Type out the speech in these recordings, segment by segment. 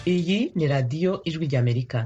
iyi ni radiyo ijwi ry'amerika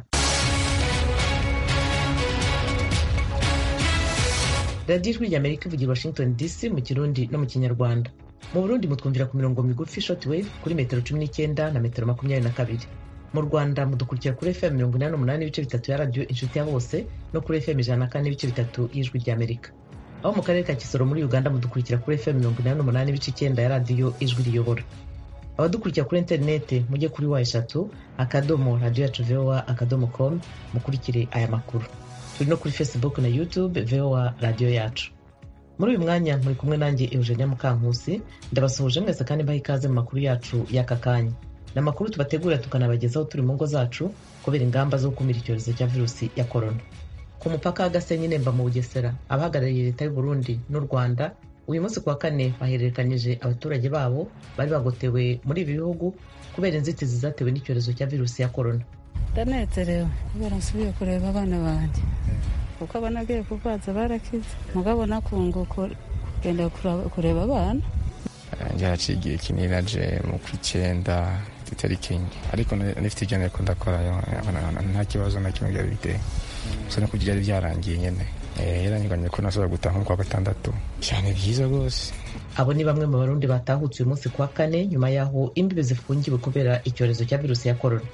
radiyo ijwi ry'amerika ivugira washington dc mu kirundi no mu kinyarwanda mu burundi mutwumvira ku mirongo migufi shortwave kuri metero cumi n'icyenda na metero makumyabiri na kabiri mu rwanda mudukurikira kuri fm mirongo inani n'umunani ibice bitatu ya radiyo inshuti ya bose no kuri fm ijana na kane n'ibice bitatu y'ijwi ry'amerika aho mu karere ka kisoro muri uganda mudukurikira kuri fm mirongo inani n'umunani ibice icyenda ya radiyo ijwi riyobora abadukurikira kuri interinete mujye kuri wa eshatu akadomo radiyo yacu voa akadomo com mukurikire aya makuru turi no kuri facebook na youtube voa radiyo yacu muri uyu mwanya muri kumwe nanjye eugenia mukankusi ndabasuhuje mwese kandi mbaha ikaze mu makuru yacu y'aka kanya ni amakuru tubategurira tukanabagezaho turi mu ngo zacu kubera ingamba zo gukumira icyorezo cya virusi ya korona ku mupaka w'agasenyi nemba mu bugesera abahagarariye leta y'u burundi n'u rwanda uyu munsi ku wa kane bahererekanyije abaturage babo bari bagotewe muri ibi bihugu kubera inzitizi zatewe n'icyorezo cya virusi ya korona ndanezerewe kubera nsubiye kureba abana banjye kuko abana agiye kurwaza barakize mugabo nakunguka kugenda kureba abana njye haciye igihe kinini naje mu kw'icyenda itariki enye ariko nifite ibyo nariko ndakorayo nta kibazo na kimwe byari biteye gusa no kugira byari byarangiye nyene yaranyiganye ko nasubira gutaha nko kwa gatandatu cyane byiza rwose abo ni bamwe mu barundi batahutse uyu munsi ku wa kane nyuma y'aho imbibi zifungiwe kubera icyorezo cya virusi ya korona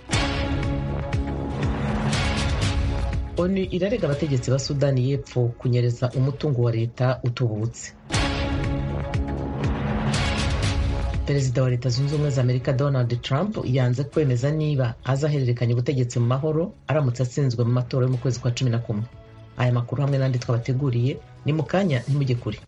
onu irarega abategetsi ba sudani y'epfo kunyereza umutungo wa leta utubutse perezida wa leta zunze ubumwe za amerika donald trump yanze kwemeza niba azahererekanya ubutegetsi mu mahoro aramutse atsinzwe mu matora yo mu kwezi kwa cumi na kumwe aya makuru hamwe n'andi twabateguriye ni mu kanya ntimujye kure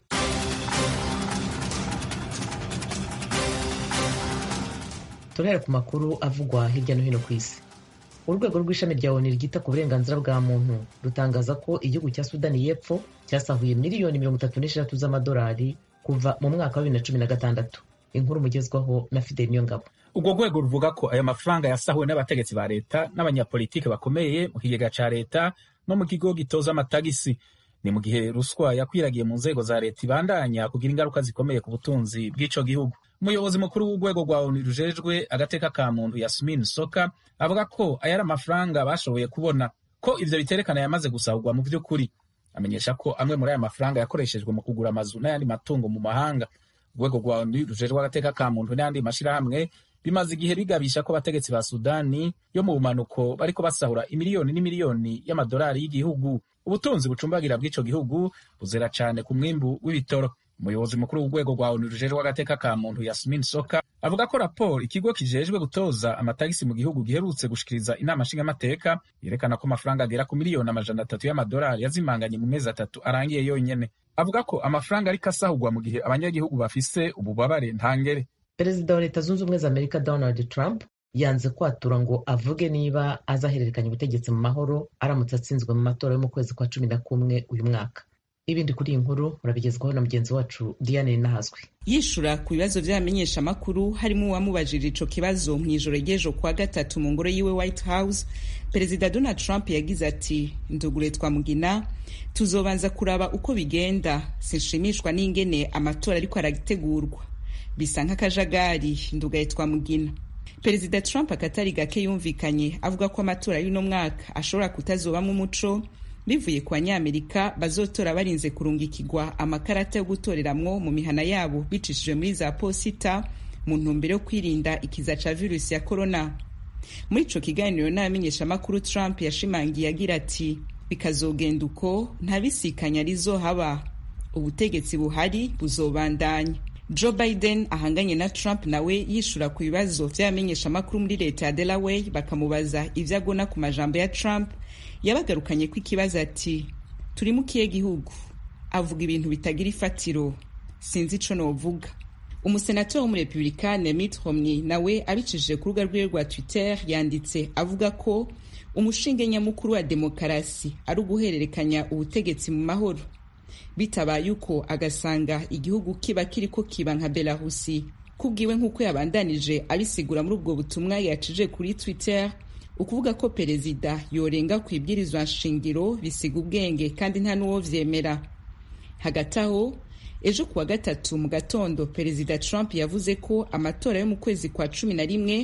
turahera ku makuru avugwa hirya no hino ku isi urwego rw'ishami rya onu ryita ku burenganzira bwa muntu rutangaza ko igihugu cya sudani y'epfo cyasahuye miliyoni mirongo itatu n'eshatu z'amadolari kuva mu mwaka wa bibiri na cumi na gatandatu inkuru mugezwaho na fideli niyongabo urwo rwego ruvuga ko ayo mafaranga yasahuwe n'abategetsi ba leta n'abanyapolitiki bakomeye mu kigega ca leta no mu kigo gitoza amatagisi ni mu gihe ruswa yakwiragiye mu nzego za leta ibandanya kugira ingaruka zikomeye ku butunzi bw'ico gihugu umuyobozi mukuru w'urwego rwa onu rujejwe agateka ka muntu yasmin soka avuga ko aya ari amafaranga bashoboye kubona ko ivyo biterekana yamaze gusahurwa mu vy'ukuri amenyesha ko amwe muri aya mafaranga yakoreshejwe mu kugura amazu n'ayandi matungo mu mahanga urwego rwa onu rujejwe agateka ka muntu n'ayandi mashirahamwe bimaze igihe bigabisha ko abategetsi ba sudani yo mu bumanuko bariko basahura imiliyoni n'imiliyoni y'amadolari y'igihugu ubutunzi bucumbagira bw'ico gihugu buzera cane ku mwimbu w'ibitoro umuyobozi mukuru w'urwego rwa onu rujejwe agateka ka muntu yasmin soka avuga ko raporo ikigo kijejwe gutoza amatagisi mu gihugu giherutse gushikiriza inama nshingamateka yerekana ko amafaranga agera ku miliyoni amajana atatu y'amadolari yazimanganye mu mezi atatu arangiye yonyene avuga ko amafaranga ariko asahurwa mu gihe abanyagihugu bafise ububabare ntangere perezida wa leta zunze ubumwe za amerika donald trump yanze kwatura ngo avuge niba azahererekanya ubutegetsi mu mahoro aramutse atsinzwe mu matora yo mu kwezi kwa cumi na kumwe uyu mwaka ibindi kuri iyi nkuru urabigezwaho na mugenzi wacu diane nahazwi yishura ku bibazo by'abamenyeshamakuru harimo uwamubajije ico kibazo mu ijoro ry'ejo kwa gatatu mu ngoro yiwe white house perezida donald trump yagize ati ndugure twamugina tuzobanza kuraba uko bigenda sinshimishwa n'ingene amatora ariko aragitegurwa bisa nk'akajagari ndugaye twamugina perezida trump akatari gake yumvikanye avuga ko amatora y'uno mwaka ashobora kutazobamwo umuco bivuye ku banyamerika bazotora barinze kurungikirwa amakarata yo gutoreramwo mu mihana yabo bicishije muri za posita mu ntumbero yo kwirinda ikiza ca virusi ya korona muri ico kiganiro n'abamenyeshamakuru trump yashimangiye agira ati bikazogenda uko nta bisikanya rizohaba ubutegetsi buhari buzobandanya joe biden ahanganye na trump nawe yishura ku bibazo vy'abamenyeshamakuru muri leta ya delaware bakamubaza ivyo agona ku majambo ya trump yabagarukanye ko ikibazo ati turi mu kihe gihugu avuga ibintu bitagira ifatiro sinzi ico novuga umusenateri w'umurepublikane mitt romney nawe abicishije ku rubuga rwiwe rwa twitter yanditse avuga ko umushinge nyamukuru wa demokarasi ari uguhererekanya ubutegetsi mu mahoro bitabaye uko agasanga igihugu kiba kiriko kiba nka belarusi kubwiwe nk'uko yabandanije abisigura muri ubwo butumwa yacije kuri twitter ukuvuga ko perezida yorenga ku ibwirizwa nshingiro bisiga ubwenge kandi nta n'uwo vyemera hagati aho ejo kuwa gatatu mu gatondo perezida trump yavuze ko amatora yo mu kwezi kwa cumi na rimwe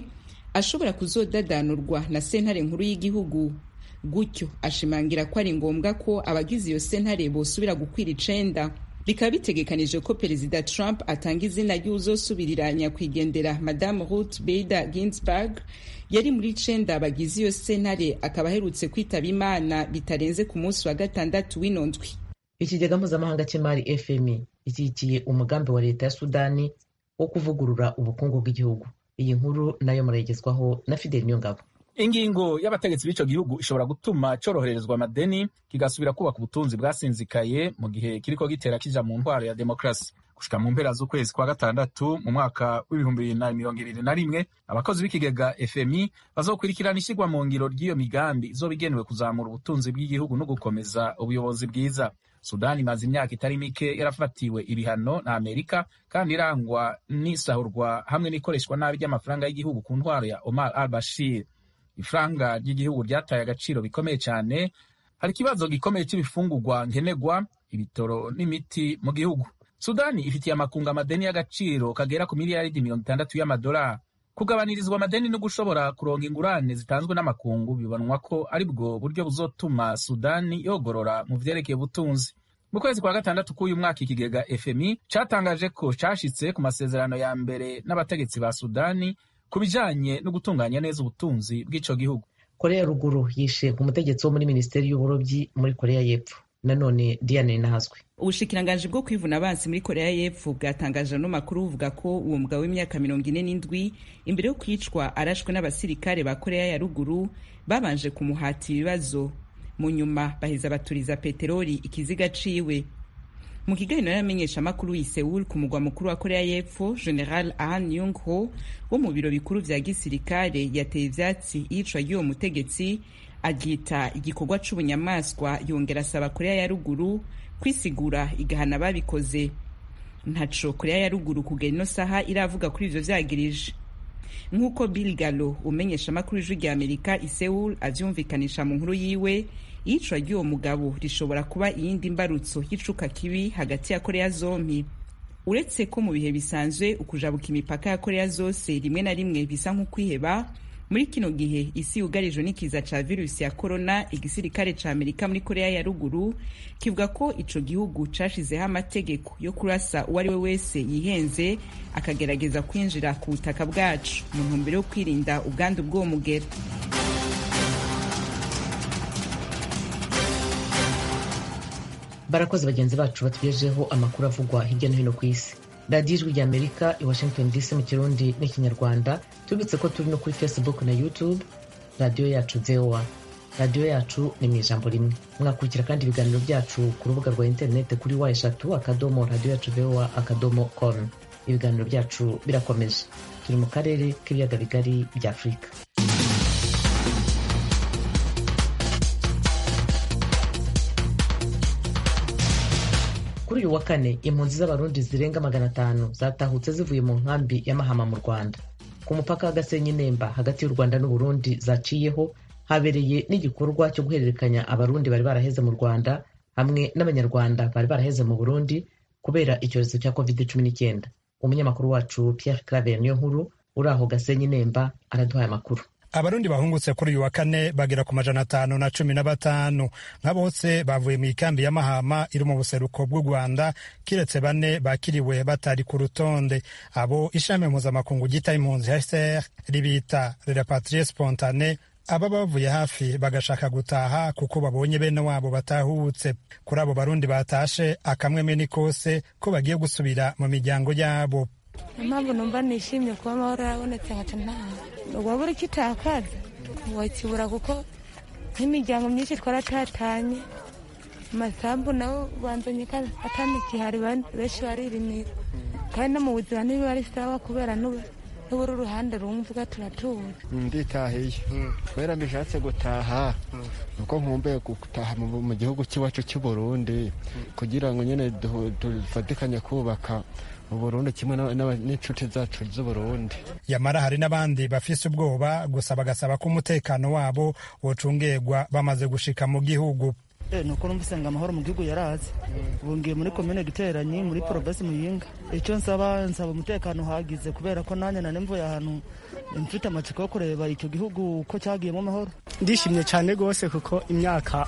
ashobora kuzodadanurwa na sentare nkuru y'igihugu gutyo ashimangira ko ari ngombwa ko abagize iyo sentare bosubira gukwira icenda bikaba bitegekanije ko perezida trump atanga izina ry'uzosubirira nyakwigendera madamu ruth bader ginsburg yari muri icenda bagize iyo sentare akaba aherutse kwitaba imana bitarenze ku munsi wa gatandatu w'ino ndwi ikigega mpuzamahanga cy'imari fmi ishyigikiye umugambi wa leta ya sudani wo kuvugurura ubukungu bw'igihugu iyi nkuru nayo murayigezwaho na fideli niyongabo ingingo y'abategetsi b'ico gihugu ishobora gutuma coroherezwa amadeni kigasubira kubaka ubutunzi bwasinzikaye mu gihe kiriko gitera kija mu ntwaro ya demokarasi gushika mu mpera z'ukwezi kwa gatandatu mu mwaka w'ibihumbi bibiri na mirongo ibiri na rimwe abakozi b'ikigega fmi bazokurikirana ishyirwa mu ngiro ry'iyo migambi izoba igenewe kuzamura ubutunzi bw'igihugu no gukomeza ubuyobozi bwiza sudani imaze imyaka itari mike yarafatiwe ibihano na amerika kandi irangwa n'isahurwa hamwe n'ikoreshwa nabi ry'amafaranga y'igihugu ku ntwaro ya omar al bashir ifaranga ry'igihugu ryataye agaciro bikomeye cyane hari ikibazo gikomeye cy'ibifungurwa nkenerwa ibitoro n'imiti mu gihugu sudani ifitiye amakungu amadeni y'agaciro kagera ku miliyaridi mirongo itandatu y'amadolari kugabanirizwa amadeni no gushobora kuronga ingurane zitanzwe n'amakungu bibonwa ko ari bwo buryo buzotuma sudani yogorora mu vyerekeye ubutunzi mu kwezi kwa gatandatu k'uyu mwaka ikigega fmi catangaje ko cashitse ku masezerano ya mbere n'abategetsi ba sudani ku bijanye no gutunganya neza ubutunzi bw'ico gihugu korea ya ruguru yishe umutegetsi wo muri minisiteri y'uburobyi muri korea y'epfo nanone diane nahazwe ubushikiranganji bwo kwivuna abansi muri korea y'epfo bwatangaje ano makuru buvuga ko uwo mugabo w'imyaka mirongo ine n'indwi imbere yo kwicwa arashwe n'abasirikare ba korea ya ruguru babanje kumuhata ibibazo mu nyuma baheza baturiza peteroli ikiziga ciwe mu kiganiro y'amenyeshamakuru i Seoul ku mugwa mukuru wa korea y'epfo general ahn yung ho wo mu biro bikuru vya gisirikare yateye ivyatsi iyicwa ry'uwo mutegetsi aryita igikorwa c'ubunyamaswa yongera asaba korea ya ruguru kwisigura igahana ababikoze ntaco korea ya ruguru kugera ino saha iravuga kuri ivyo vyagirije nk'uko bill galo umenyesha amakuru ijwi rya amerika i Seoul avyumvikanisha mu nkuru yiwe iyicwa ry'uwo mugabo rishobora kuba iyindi mbarutso y'icuka kibi hagati ya korea zompi uretse ko mu bihe bisanzwe ukujabuka imipaka ya korea zose rimwe na rimwe bisa nk'ukwiheba muri kino gihe isi yugarijwe n'ikiza ca virusi ya korona igisirikare ca amerika muri korea ya ruguru kivuga ko ico gihugu cashizeho amategeko yo kurasa uwo ari we wese yihenze akagerageza kwinjira ku butaka bwacu mu ntumbero yo kwirinda ubwandu bw'uwo mugera barakoze bagenzi bacu batugejeho amakuru avugwa hirya no hino ku isi radiyo ijwi rya amerika i washington dc mu kirundi n'ikinyarwanda tubibutse ko turi no kuri facebook na youtube radiyo yacu voa radiyo yacu ni mu ijambo rimwe mwakurikira kandi ibiganiro byacu ku rubuga rwa interineti kuri wa eshatu akadomo radiyo yacu voa akadomo com ibiganiro byacu birakomeje turi mu karere k'ibiyaga bigari bya afurika kuri uyu wa kane impunzi z'abarundi zirenga magana atanu zatahutse zivuye mu nkambi ya mahama mu rwanda ku mupaka wa gasenyi nemba hagati y'u rwanda n'uburundi zaciyeho habereye n'igikorwa cyo guhererekanya abarundi bari baraheze mu rwanda hamwe n'abanyarwanda bari baraheze mu burundi kubera icyorezo cya covid cumi n'icyenda umunyamakuru wacu pierre claver niyo nkuru uri aho gasenyi nemba araduhaye amakuru abarundi bahungutse kuri uyu wa kane bagera ku majana atanu na cumi na batanu nka bose bavuye mu ikambi ya mahama iri mu buseruko bw'u rwanda kiretse bane bakiriwe batari ku rutonde abo ishami mpuzamakungu ryita impunzi hcr ribita repatrie spontane aba bavuye hafi bagashaka gutaha kuko babonye bene wabo batahutse kuri abo barundi batashe akamweme ni kose ko bagiye gusubira mu miryango yabo impamvu numva nishimye kuba amahoro yarabonetse nkaca ntaha waba uri kitakaza wakibura kuko nk'imiryango myinshi twaratatanye amasambu nabo banzanye atamikihari benshi baririmira kandi no mu buzima ntibiba ari sawa kubera n'ubura uruhande rumwe uvuga turatuza nditahiye kubera mbishatse gutaha nuko nkumbuye gutaha mu gihugu cy'iwacu cy'u Burundi kugira ngo nyine dufatikanye kubaka uburundi kimwe n'inshuti zacu z'uburundi yamara hari n'abandi bafise ubwoba gusa bagasaba ko umutekano wabo wocungerwa bamaze gushika mu gihugu Eh, nuko numvise ngo amahoro mu gihugu yaraze ubu ngiye muri komine giteranyi muri porobesi muyinga icyo nsaba nsaba umutekano uhagize kubera ko nanjye nane mvuye ahantu mfite amatsiko yo kureba icyo gihugu ko cyagiyemo amahoro ndishimye cyane rwose kuko imyaka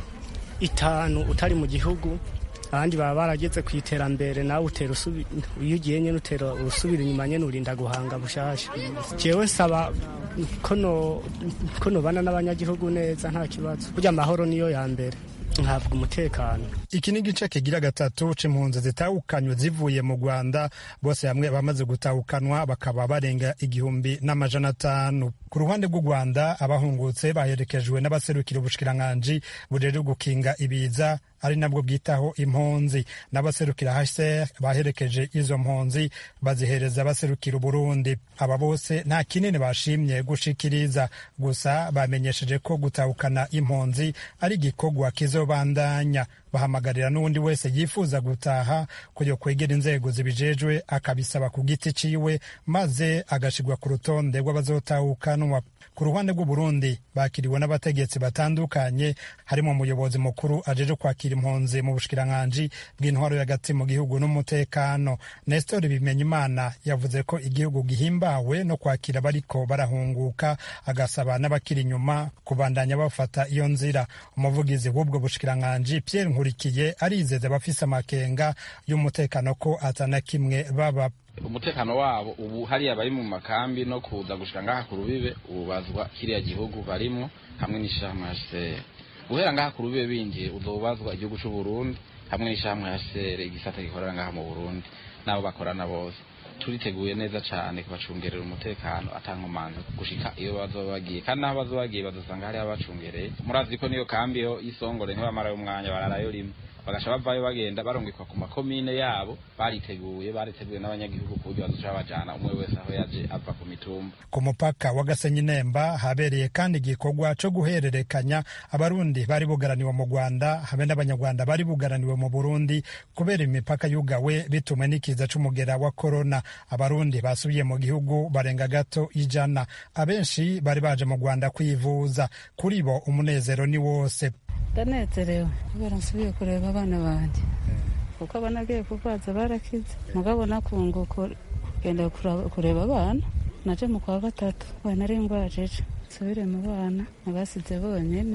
itanu utari mu gihugu abandi baba barageze ku iterambere nawe utera usubi iyo ugiye nyine utera urusubira inyuma nyine urinda guhanga bushasha jewe nsaba ko no ko nobana n'abanyagihugu neza nta kibazo burya amahoro niyo ya mbere nkavuga umutekano iki ni igice kigira gatatu c'impunzi zitahukanywe zivuye mu rwanda bose hamwe bamaze gutahukanwa bakaba barenga igihumbi n'amajana atanu ku ruhande rw'u rwanda abahungutse baherekejwe n'abaserukira ubushikiranganji bujejwe gukinga ibiza ari nabwo bwitaho impunzi n'abaserukira hcr baherekeje izo mpunzi bazihereza abaserukira uburundi aba bose nta kinini bashimye gushikiriza gusa bamenyesheje ko gutahukana impunzi ari igikorwa kizobandanya bahamagarira n'uwundi wese yifuza gutaha kujya kwegera inzego zibijejwe akabisaba ku giti ciwe maze agashirwa ku rutonde rw'abazotahukanwa ku ruhande rw'uburundi bakiriwe n'abategetsi batandukanye harimo umuyobozi mukuru ajeje kwakira impunzi mu bushikiranganji bw'intwaro y'agati mu gihugu n'umutekano nestor bimenyimana yavuze ko igihugu gihimbawe no kwakira abariko barahunguka agasaba n'abakiri inyuma kubandanya bafata iyo nzira umuvugizi w'ubwo bushikiranganji pierre nkurikiye arizeza abafise amakenga y'umutekano ko atana kimwe baba umutekano wabo ubu hariya bari mu makambi no kuza gushika ngaha ku rubibe ubazwa kiriya gihugu barimwo hamwe n'ishirahamwe HCR guhera ngaha ku rubibe binjiye uzobazwa igihugu c'u Burundi hamwe n'ishirahamwe HCR igisata gikorera ngaha mu Burundi nabo bakorana bose turiteguye neza cyane kubacungerera umutekano atankomanzi gushika iyo bazoba bagiye kandi naho bazoba bagiye bazosanga hariho abacungereye murazi ko niyo kambi yo y'isongore ntibamarayo umwanya bararayo rimwe bagasha bavayo bagenda barungikwa ku makomine yabo bariteguye bariteguye n'abanyagihugu ku buryo bazoca babajana umwe wese aho yaje ava ku mitumba ku mupaka wa gasenyi nemba habereye kandi igikorwa co guhererekanya abarundi bari bugaraniwe mu rwanda habe n'abanyarwanda bari bugaraniwe mu burundi kubera imipaka yugawe bitumwe n'ikiza c'umugera wa korona abarundi basubiye mu gihugu barenga gato ijana abenshi bari baje mu rwanda kwivuza kuri bo umunezero ni wose ndanezerewe kubera nsubiye kureba abana banjye kuko abana agiye kurwaza barakize mugabo nakunguka kugenda kureba abana naje mu kwa gatatu nari ngwajeje nsubire mu bana nabasize bonyene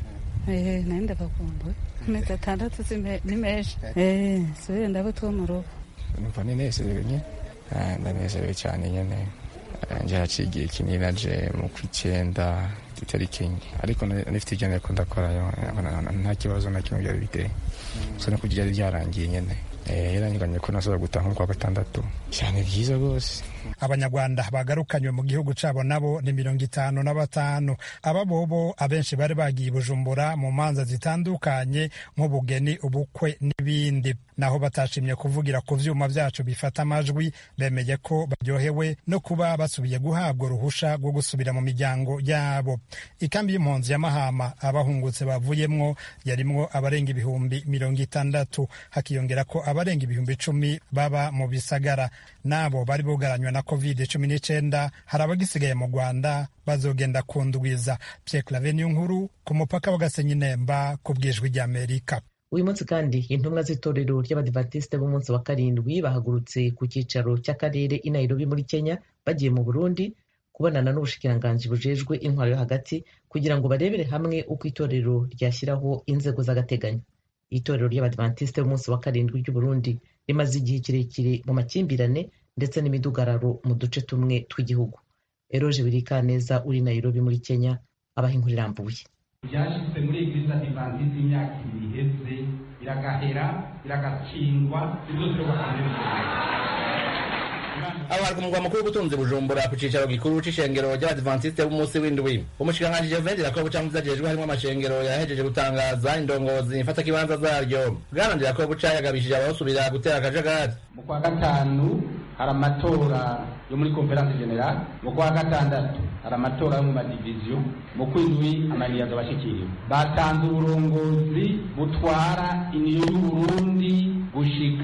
ehe nari ndabakumbuye amezi atandatu ni menshi ehe nsubire ndabo two mu rugo numva ninezerewe nyine ndanezerewe cyane nyine nje haciye igihe kinini naje mu kw'icyenda itariki enye ariko nifite ibyo nariko ndakorayo nta kibazo na kimwe byari biteye gusa no kugira byarangiye nyine yaranyuranye ko nasubira gutaha nko kwa gatandatu cyane byiza rwose abanyarwanda bagarukanywe mu gihugu cabo nabo ni mirongo itanu na batanu aba bobo abenshi bari bagiye bujumbura mu manza zitandukanye nk'ubugeni ubukwe n'ibindi naho batashimye kuvugira ku vyuma vyacu bifata amajwi bemeye ko baryohewe no kuba basubiye guhabwa uruhusha rwo gusubira mu miryango yabo ikambi y'impunzi ya mahama abahungutse bavuyemwo yarimwo abarenga ibihumbi mirongo itandatu hakiyongera ko abarenga ibihumbi icumi baba mu bisagara nabo bari bugaranywe na covid cumi n'icenda hari abagisigaye mu rwanda bazogenda kundwiza pierre clave niyo nkuru ku mupaka wa gasenyi nemba ku bwijwi ry'amerika uyu munsi kandi intumwa z'itorero ry'abadivantisite b'umunsi wa karindwi bahagurutse ku cyicaro cy'akarere i nairobi muri kenya bagiye mu burundi kubonana n'ubushikiranganji bujejwe intwaro yo hagati kugira ngo barebere hamwe uko itorero ryashyiraho inzego z'agateganyo itorero ry'abadivantisite b'umunsi wa karindwi ry'uburundi rimaze igihe kirekire mu makimbirane ndetse n'imidugararo mu duce tumwe tw'igihugu eroje birikaneza uri nairobi muri kenya abaha inkuru irambuye byashyizwe muri eglise adivantiste imyaka ibiri iheze biragahera biragatsindwa ibyo abari ku mugwa mukuru w'ubutunzi bujumbura ku cicaro gikuru c'ishengero ry'abadivantisite b'umunsi w'indwi umushikiranganji jeventi rakobo canke vyajejwe harimwo amashengero yahejeje gutangaza indongozi mfatakibanza zaryo bwanandira ko buca yagabishije abawusubira gutera akajagari mu kwa gatanu hari amatora yo muri konferanse generale mu kwa gatandatu hari amatora yo mu madiviziyo mu kwindwi amaniyaga abashikiriwe batanze uburongozi butwara iniyo y'uburundi gushika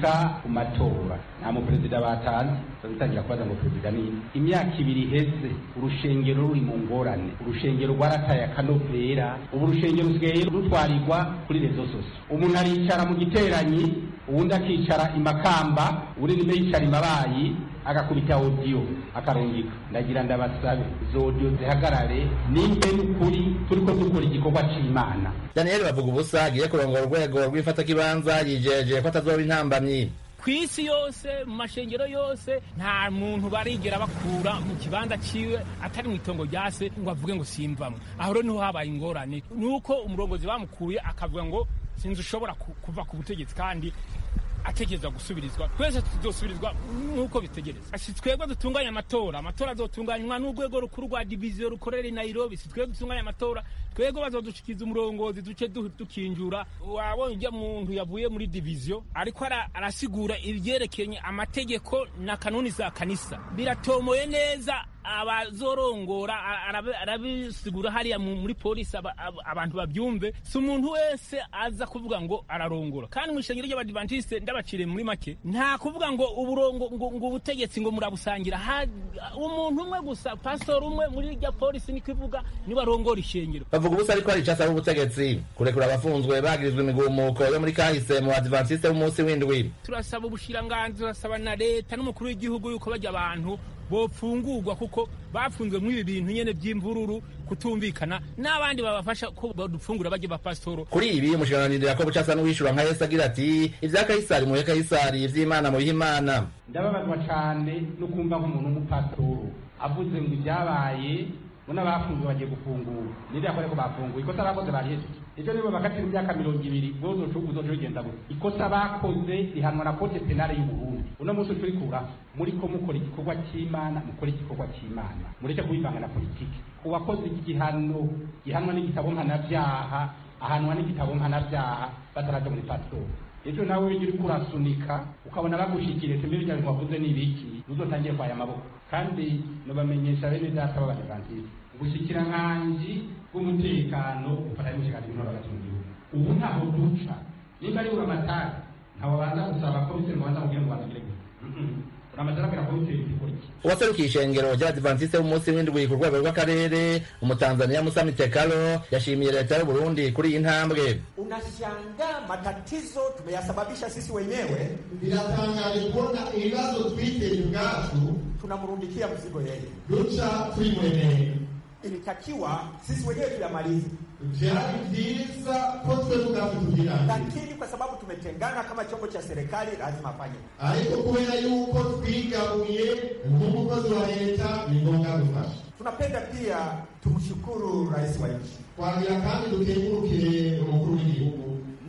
gushika ku matora nta muperezida batanze bazitangira kubaza ngo perezida ni imyaka ibiri iheze urushengero ruri mu ngorane urushengero rwarataye akanovera ubu urushengero rusigaye rutwarirwa kuri rezo soso umuntu aricara mu giteranyi uwundi akicara imakamba uwundi nimbe yicara imabayi agakubita odiyo akarungika ndagira ndabasabe izo odiyo zihagarare nimbe n'ukuri turiko dukora igikorwa c'imana daniel bavuga ubusa agiye kurongora urwego rw'ifatakibanza yijeje ko atazoba intambamyi ku isi yose mu mashengero yose nta muntu barigera bakura mu kibanza ciwe atari mu itongo rya se ngo avuge ngo simvamwe aho rero niho habaye ingorane nuko umurongozi bamukuye akavuga ngo sinzi ushobora kuva ku butegetsi kandi ategereza gusubirizwa twese tuzosubirizwa nk'uko bitegereza si twebwe dutunganya amatora amatora azotunganywa n'urwego rukuru rwa diviziyo rukorera i nairobi si twebwe dutunganya amatora twebwe bazodushikiza umurongozi duce dukinjura wabonye ujya muntu yavuye muri diviziyo ariko arasigura ibyerekeye amategeko na kanuni za kanisa biratomoye neza abazorongora arabisigura hariya muri polisi abantu babyumve si umuntu wese aza kuvuga ngo ararongora kandi mu ishengero ry'abadivantisite ndabaciriye muri make nta kuvuga ngo uburongo ngo ubutegetsi ngo murabusangira umuntu umwe gusa pasitori umwe muri rya polisi niko ivuga niba arongora ishengero bavuga ubusa ariko hari icyo asaba ubutegetsi kurekura abafunzwe bagirizwa imigumuko yo muri kahise mu badivantisite b'umunsi w'indwi turasaba ubushiranganzi turasaba na leta n'umukuru w'igihugu yuko bajya abantu bopfungurwa kuko bafunzwe muri ibi bintu nyene by'imvururu kutumvikana n'abandi babafasha ko badufungura bajye bapasitoro kuri ibi umushikiranganji yakobo casa n'uwishura nka yesu agira ati ivya kayisari muhe kayisari ivy'imana mubihe imana ndababazwa cane no kumva nk'umuntu w'umupasitoro avuze ngo ibyabaye ngo n'abafunzwe bagiye gufungura ninde yakore ko bafunguye ikosa bakoze barihejeje ejo nibo bakatira imyaka mirongo ibiri bwozo cugu uzoca bigenda gusa ikosa bakoze rihanwa na kote penale y'uburundi uno munsi turikura muriko mukora igikorwa c'imana mukora igikorwa c'imana mureke kubivanga na politiki uwakoze igihano gihanwa n'igitabo mpanavyaha ahanwa n'igitabo mpanavyaha bataraja muri pasiporo ejo nawe ujya uriko urasunika ukabona bagushikiriye ati mbere ibintu wavuze ni ibiki uzotangiye kwaya amaboko kandi nubamenyesha bene data b'abadivantisiti ubushikiranganji bw'umutekano bufatanye n'ubushikiranganje bw'intore hagati mu gihugu ubu ntaho duca nimba ari uramatari ntawe baza gusaba komiseri ngo baza mubwire ngo bandagire gusa uramatari abwira komiseri ikora iki uwaserukiye ishengero ry'abadivantisite b'umunsi w'indwi ku rwego rw'akarere umutanzania musa mitekalo yashimiye leta y'uburundi kuri iyi ntambwe unashangaa matatizo tumeyasababisha sisi wenyewe biratangaje kubona ibibazo twiteye ubwacu tunamrundikia mzigo yeye duca twimweneye ilitakiwa sisi wenyewe tuyamalize vyari vyiza ko twe ubwacu tugira lakini kwa sababu tumetengana kama chombo cha serikali lazima afanye ariko kubera yuko twigabuye nk'umukozi wa leta ni ngombwa dufasha tunapenda pia tumshukuru rais wa nchi twagira kandi dukengurukire umukuru w'igihugu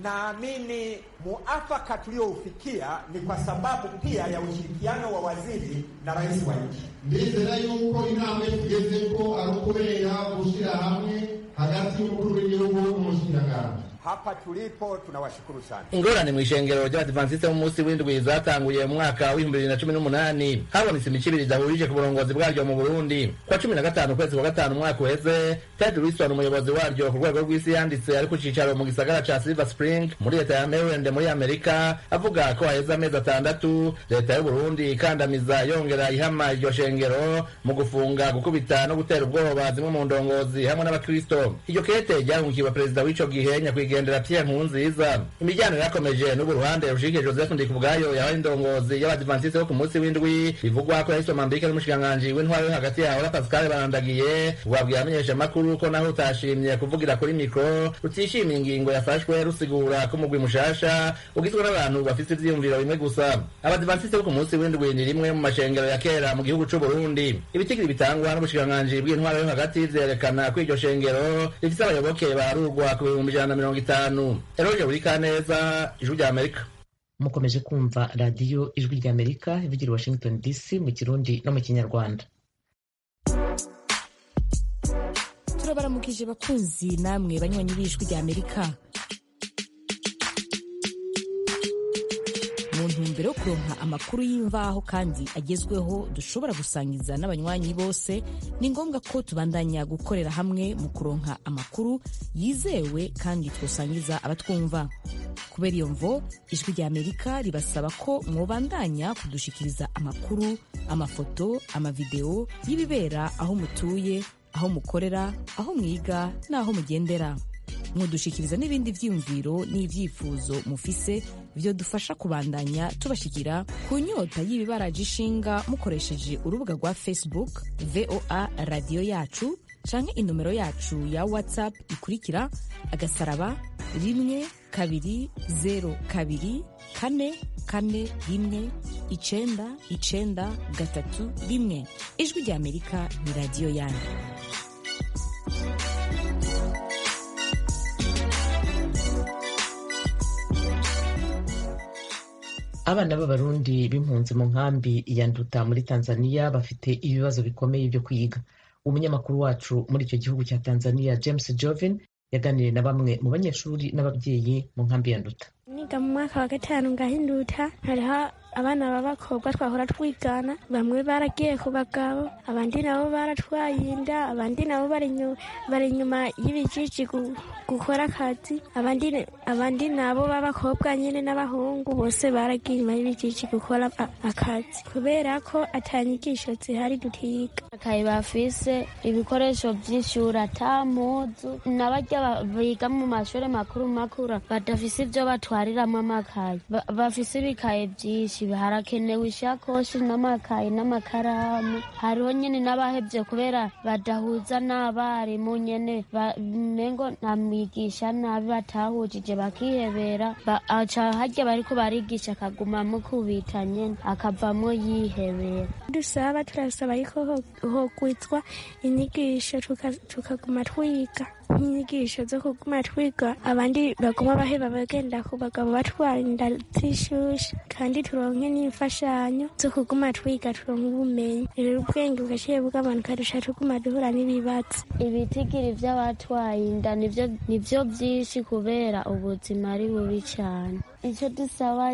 naamini muafaka tulioufikia ni kwa sababu pia ya ushirikiano wa waziri na rais wa nchi. ndizera yuko intambwe tugeze ko ari ukubera gushyira hamwe hagati y'umukuru w'igihugu n'umushikiranganji hapa tulipo tunawashukuru sana. ingorane mu ishengero ry'abadivantisite b'umunsi w'indwi zatanguye mu mwaka w'ibihumbi bibiri na cumi n'umunani habonetse imico ibiri idahurije ku burongozi bwaryo mu burundi kwa cumi na gatanu ukwezi kwa gatanu umwaka uheze ted wilson umuyobozi waryo ku rwego rw'isi yanditse ari ku cicaro mu gisagara ca silver spring muri leta ya maryland muri amerika avuga ko haheze amezi atandatu leta y'uburundi ikandamiza yongera ihama iryo shengero mu gufunga gukubita no gutera ubwoba zimwe mu ndongozi hamwe n'abakristo iryo kete ryahungikiwe perezida w'ico gihe nyakwigendera pierre nkurunziza imiryango yarakomeje n'ubu ruhande rushike joseph ndikubwayo yabaye indongozi y'abadivantisite bo ku munsi w'indwi bivugwa ko yahiswe mambike n'umushikiranganji w'intwaro yo hagati yaho na pascal barandagiye wabwiye abamenyeshamakuru ko naho utashimye kuvugira kuri mikro rutishimiye ingingo yafashwe rusigura ko umugwi mushasha ugizwe n'abantu bafite ivyiyumviro bimwe gusa abadivantisite bo ku munsi w'indwi ni rimwe mu mashengero ya kera mu gihugu c'uburundi ibitigiri bitangwa n'ubushikiranganji bw'intwaro yo hagati vyerekana ko iryo shengero rifise abayoboke barurwa ku bihumbi ijana na mirongo itanu eroje buri kaneza ijwi rya amerika mukomeje kumva radiyo ijwi rya amerika ivugira i washington dc mu kirundi no mu kinyarwanda turabaramukije bakunzi namwe banywanyi b'ijwi rya amerika mu ntumbero ntumbero yo kuronka amakuru y'imvaho kandi agezweho dushobora gusangiza n'abanywanyi bose ni ngombwa ko tubandanya gukorera hamwe mu kuronka amakuru yizewe kandi twosangiza abatwumva kubera iyo mvo ijwi rya amerika ribasaba ko mwobandanya kudushikiriza amakuru amafoto amavideo y'ibibera aho mutuye aho mukorera aho mwiga n'aho mugendera mudushikiriza n'ibindi vyiyumviro n'ivyifuzo mufise vyo dufasha kubandanya tubashikira ku nyota y'ibibaraje ishinga mukoresheje urubuga rwa facebook voa radiyo yacu canke inomero yacu ya whatsapp ikurikira agasaraba rimwe kabiri zero kabiri kane kane rimwe icenda icenda gatatu rimwe ijwi rya amerika ni radiyo yanyu abana b'abarundi b'impunzi mu nkambi ya nduta muri tanzania bafite ibibazo bikomeye byo kwiga umunyamakuru wacu muri icyo gihugu cya tanzania james jovin yaganiriye na bamwe mu banyeshuri n'ababyeyi mu nkambi ya nduta niga mu mwaka wa gatanu ngahinduta hariho abana b'abakobwa twahora twigana bamwe baragiye ku bagabo abandi nabo baratwaye inda abandi nabo bari inyuma y'ibijiji gukora akazi abandi abandi nabo b'abakobwa nyine n'abahungu bose baragiye inyuma y'ibijiji gukora akazi kubera ko atanyigisho zihari dutiga akayi bafise ibikoresho by'ishuri atamuzu n'abajya biga mu mashuri makuru makuru badafise ibyo batwariramo amakaye bafise ibikaye byinshi harakenewe ishakoshi n'amakaye n'amakaramu hariho nyine n'abahebye kubera badahuza n'abarimu nyine mengo ntamwigisha nabi batahujije bakihebera aca harya bariko barigisha akaguma mukubita nyene akavamo yihebera dusaba turasaba yuko hogwizwa inyigisho tukaguma twiga nk'inyigisho zo kuguma twiga abandi baguma baheba bagenda ku bagabo batwara inda z'ishusha kandi turonke n'imfashanyo zo kuguma twiga turonke ubumenyi rero ubwenge bugaciye bw'abantu kadusha tuguma duhura n'ibibazo ibitigiri vy'abatwaye inda nivyo vyinshi kubera ubuzima ari bubi cane icyo dusaba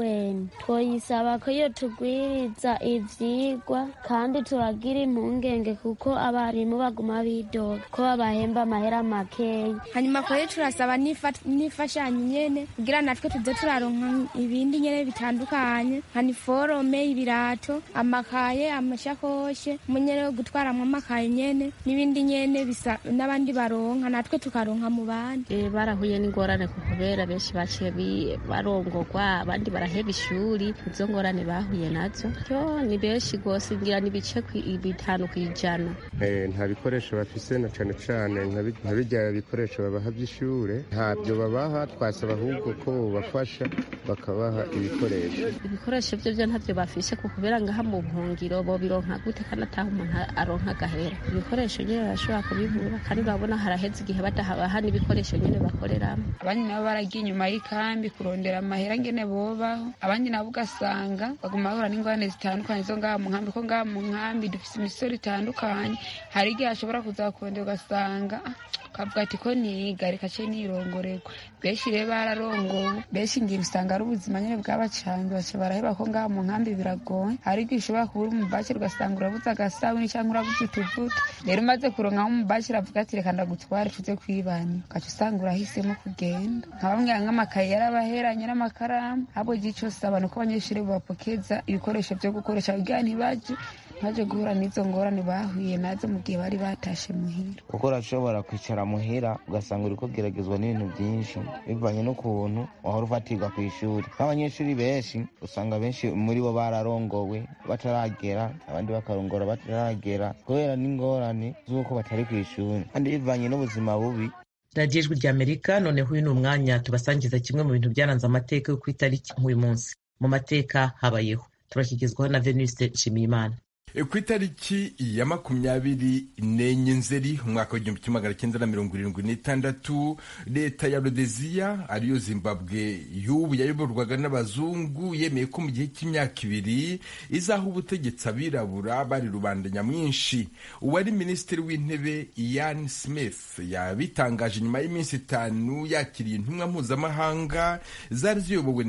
UN twoyisaba ko iyo tugwiriza ivyigwa kandi turagira impungenge kuko abarimu baguma bidoga ko babahemba amahera makeyi hanyuma koyo turasaba n'imfashanyo nyene kugira natwe tuze turaronka ibindi nyene bitandukanye nka niforome ibirato amakaye amashakoshe munyene wo gutwaramwo amakaye nyene n'ibindi nyene bisa n'abandi baronka natwe tukaronka mu bandi barahuye n'ingorane kubera benshi baciye barongorwa abandi baraheba ishuri izo ngorane bahuye nazo yo ni benshi rwose ngira n'ibice bitanu ku ijana nta bikoresho bafise na cane cane nka bijya bikoresho babaha by'ishure ntabyo babaha twasaba ahubwo ko bobafasha bakabaha ibikoresho ibikoresho byo byo ntabyo bafishe ku kubera ngaha mu buhungiro bo bironka gute kandi ataha umuntu aronka agahera ibikoresho nyine barashobora kubibura kandi urabona haraheze igihe badahabaha n'ibikoresho nyine bakoreramo abandi nabo baragiye inyuma y'ikambi kurondera amahera ngene bobaho abandi nabo ugasanga baguma bahura n'ingorane zitandukanye zo ngaha mu nkambi ko ngaha mu nkambi dufise imisoro itandukanye hari igihe ashobora kuza kurondera ugasanga ukavuga ati ko niga reka ce nirongorerwa benshi rero bararongowe benshi ngira usanga ari ubuzima nyine bwabacanze baca baraheba ko ngaha mu nkambi biragoye hari igihe ushobora kubura umubakira ugasanga urabuze agasabuni cyangwa urabuze utuvuta rero umaze kuronkaho umubakira avuga ati reka ndagutware tuze kwibana ugaca usanga urahisemo kugenda nka bamwe nk'amakaye yarabaheranye n'amakaramu ahubwo igihe cyose abantu ko abanyeshuri babapokeza ibikoresho byo gukoresha kugira ntibaje baje guhura n'izo ngorane bahuye nazo mu gihe bari batashe muhira kuko urashobora kwicara muhira ugasanga uri kugeragezwa n'ibintu byinshi bivanye n'ukuntu wahora ufatirwa ku ishuri nk'abanyeshuri benshi usanga benshi muri bo bararongowe bataragera abandi bakarongora bataragera kubera n'ingorane z'uko batari ku ishuri kandi bivanye n'ubuzima bubi radiyo ijwi rya amerika noneho uyu ni umwanya tubasangiza kimwe mu bintu byaranze amateka yo ku itariki nk'uyu munsi mu mateka habayeho turashyikizwaho na venuste nshimiyimana ku itariki ya makumyabiri n'enye nzeri umwaka w'igihumbi kimwe magana cyenda na mirongo irindwi n'itandatu leta ya rodeziya ariyo zimbabwe y'ubu yayoborwaga n'abazungu yemeye ko mu gihe cy'imyaka ibiri izaha ubutegetsi abirabura bari rubanda nyamwinshi uwari minisitiri w'intebe ian smith yabitangaje nyuma y'iminsi itanu yakiriye intumwa mpuzamahanga zari ziyobowe na leta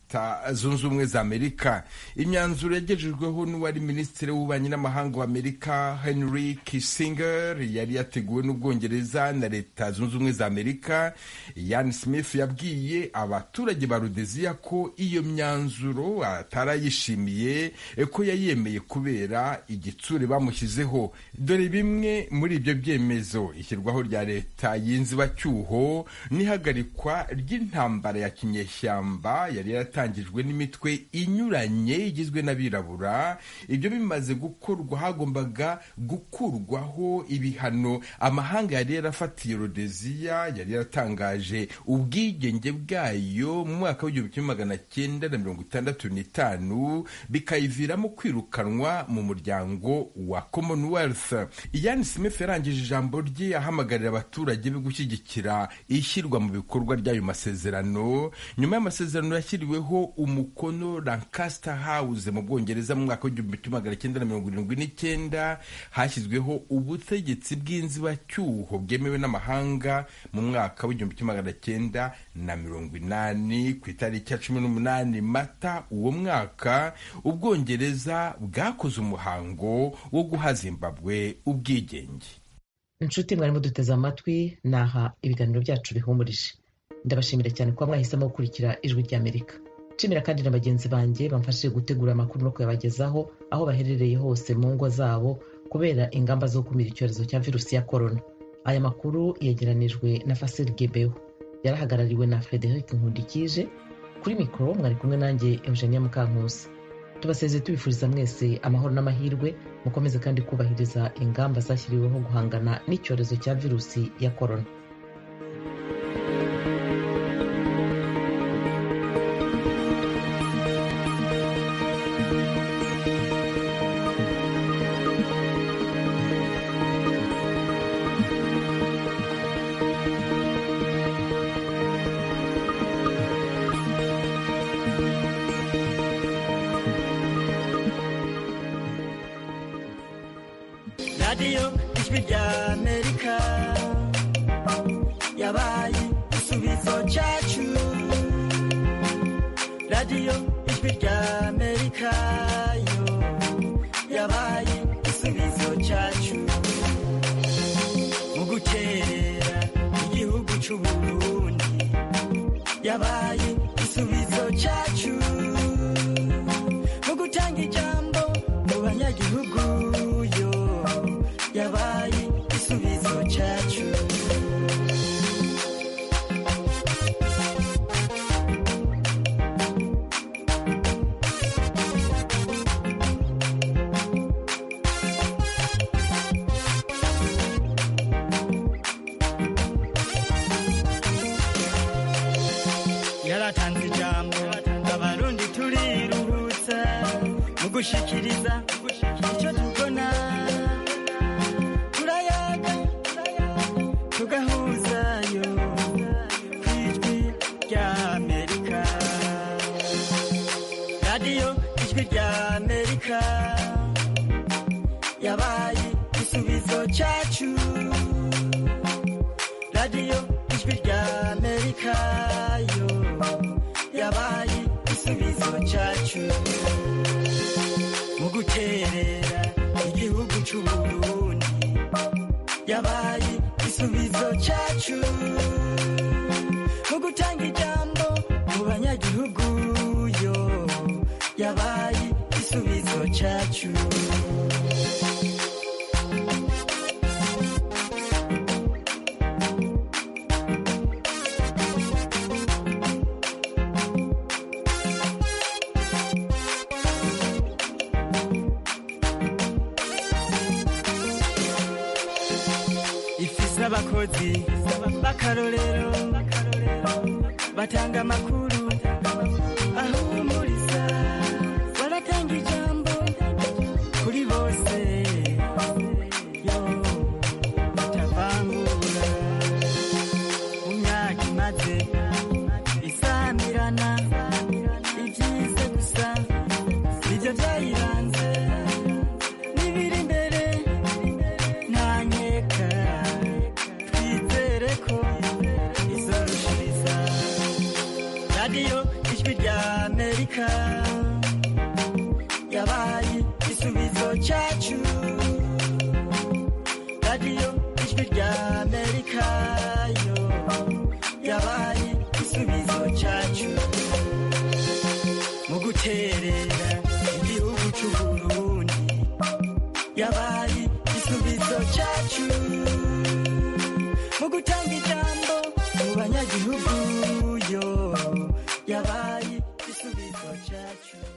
leta zunze ubumwe za amerika imyanzuro yagejejweho n'uwari minisitiri w'ububanyi n'amahanga w'amerika henry kissinger yari yateguwe n'ubwongereza na leta zunze ubumwe za amerika yan smith yabwiye abaturage ba rudeziya ko iyo myanzuro atarayishimiye ko yayemeye kubera igitsure bamushyizeho dore bimwe muri ibyo byemezo ishyirwaho rya leta y'inzibacyuho n'ihagarikwa ry'intambara ya kinyeshyamba yari yaratangijwe n'imitwe inyuranye igizwe n'abirabura ibyo bimaze gukorwa hagombaga gukurwaho ibihano amahanga yari yarafatiye rodeziya yari yaratangaje ubwigenge bwayo mu mwaka w'igihumbi kimwe magana cyenda na mirongo itandatu n'itanu bikayiviramo kwirukanwa mu muryango wa commonwealth ian smith yarangije ijambo rye ahamagarira abaturage be gushyigikira ishyirwa mu bikorwa ry'ayo masezerano nyuma y'amasezerano yashyiriweho umukono lancaster house mu bwongereza mu mwaka w'igihumbi kimwe magana cyenda na mirongo irindwi n'icyenda hashyizweho ubutegetsi bw'inzibacyuho bwemewe n'amahanga mu mwaka w'igihumbi kimwe magana cyenda na mirongo inani ku itariki ya cumi n'umunani mata uwo mwaka ubwongereza bwakoze umuhango wo guha zimbabwe ubwigenge inshuti mwarimo duteze amatwi naha ibiganiro byacu bihumurije ndabashimira cyane kuba mwahisemo gukurikira ijwi ry'amerika nshimira kandi na bagenzi banjye bamfashije gutegura amakuru no kuyabagezaho aho baherereye hose mu ngo zabo kubera ingamba zo gukumira icyorezo cya virusi ya korona aya makuru yegeranijwe na fasiri gebeho yarahagarariwe na frederic nkundikije kuri mikoro mwari kumwe nanjye eugenia mukankusi tubasezeye tubifuriza mwese amahoro n'amahirwe mukomeze kandi kubahiriza ingamba zashyiriweho guhangana n'icyorezo cya virusi ya korona radiyo ijwi rya amerika yabaye igisubizo cyacu radiyo ijwi rya amerika yo yabaye igisubizo cyacu mu guterera igihugu cy'u burundi yabaye igisubizo cyacu mu gutanga ijambo mu banyagihugu yo yabaye igisubizo cyacu yaratanze ijambo abarundi turiruhutsa mu gushikiriza icyo tubona turayaga tugahuzayo ku ijwi rya amerika radiyo ijwi rya amerika yabaye igisubizo cyacu radiyo ijwi rya amerika yo yabaye igisubizo cyacu mu guterera igihugu cy'u burundi yabaye igisubizo cyacu mu gutanga ijambo mu banyagihugu yo yabaye igisubizo cyacu ifise abakozi b'akarorero batanga amakuru ahumuriza baratanga ijambo kuri bose yo batavangura mu myaka imaze isamirana ibyize gusa nibyo byayiranze n'ibiri imbere ntanyeka twizere ko izorushiriza radiyo yabaye igisubizo cyacu radiyo ijwi rya amerika yo yabaye igisubizo cyacu mu guterera igihugu cy'uburundi yabaye igisubizo cyacu